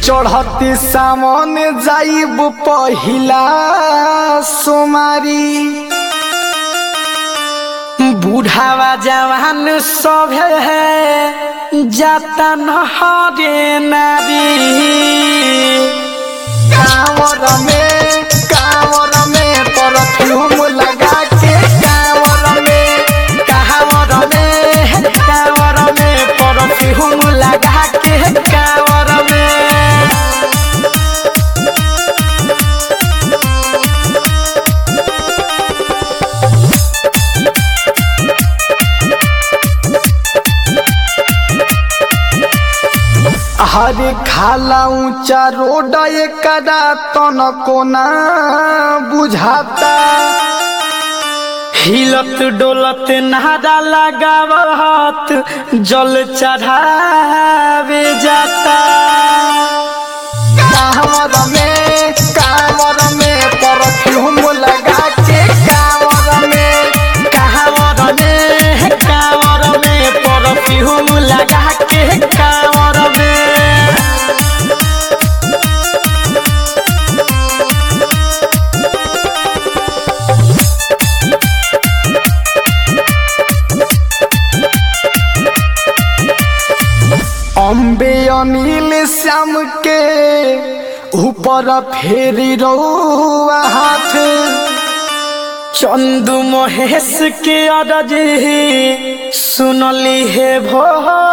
चढ़ती सामन जाइब पहिला सोमारी बूढ़ावा जवान सब है जाता नहरे नारी कांवर में कांवर में परफ्यूम लगा के कांवर में कांवर में कांवर में परफ्यूम लगा के कांवर में हरे खाला ऊंचा रोड एकरा तन कोना बुझाता हिलत डोलत नारा लगावत जल चढ़ावे जाता कांवर में कांवर में परफ्यूम लगा के कांवर में कांवर में कांवर में परफ्यूम लगा के कांवर में अम्बे अनिल श्याम के ऊपर फेरी रउआ हाथ चंदू महेश के अरज सुनली हे भो